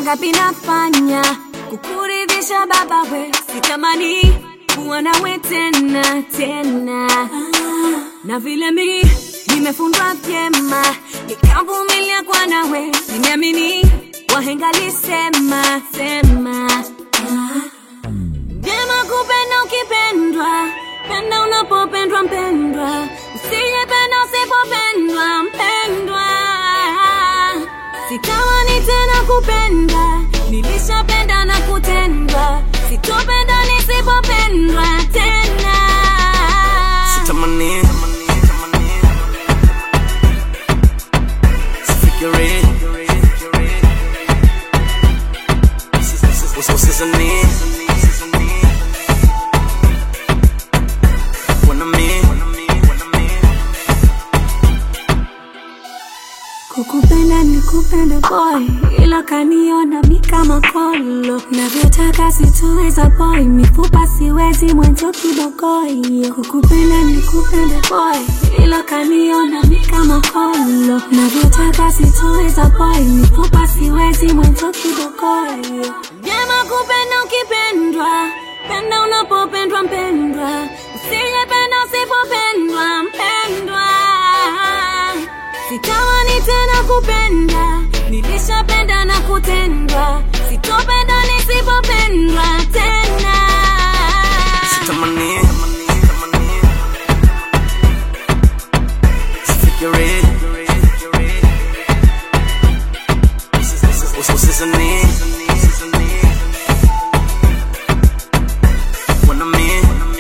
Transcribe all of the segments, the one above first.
mangapi nafanya kukuridhisha baba we sitamani kuwa nawe tena tena na vile mi nimefundwa vyema nikavumilia kwa nawe nimeamini wahenga lisema sema vyema kupenda ukipendwa penda unapopendwa mpendwa usijependa usipopendwa mpendwa sitamani tena kupenda nilishapenda na kutendwa sitopenda nisipopendwa tena Sitamani Sifikiri Usisani Wanami Kukupenda ni kupenda boy, ila kaniona mi kama kolo. Navyotaka sitoweza boy, mifupa siwezi mwanzo kibogoyo. Kukupenda ni kupenda boy, ila kaniona mi kama kolo. Navyotaka sitoweza boy, mifupa siwezi mwanzo kibogoyo. Vyema kupenda ukipendwa, penda unapopendwa mpendwa, usijependa usipopendwa mpendwa. Sitamani tena kupenda, nilishapenda na kutendwa, sitopenda nisipopendwa tena. Sitamani Sifikiri Usisani Wanami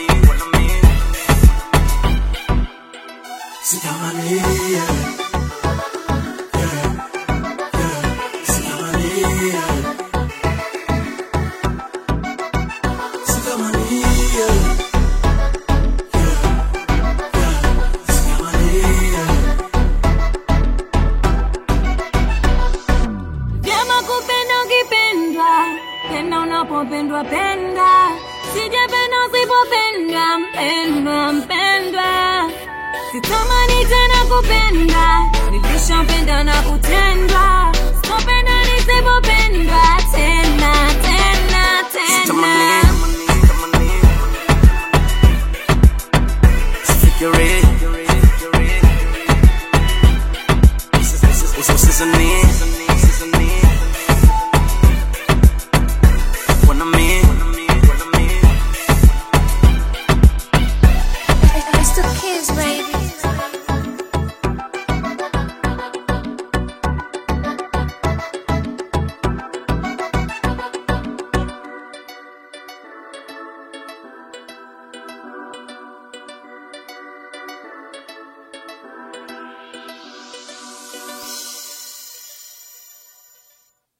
Sitamani, yeah. Yeah. Yeah. Sitamani, yeah. Sitamani, yeah. Yeah. Yeah. Sitamani, yeah. Vyema kupenda ukipendwa, penda unapopendwa penda, sijapenda usipopendwa mpendwa mpendwa. Sitamani tena kupenda, nilishapenda na kutendwa, sitopenda nisipopendwa tena tena tena. Sitamani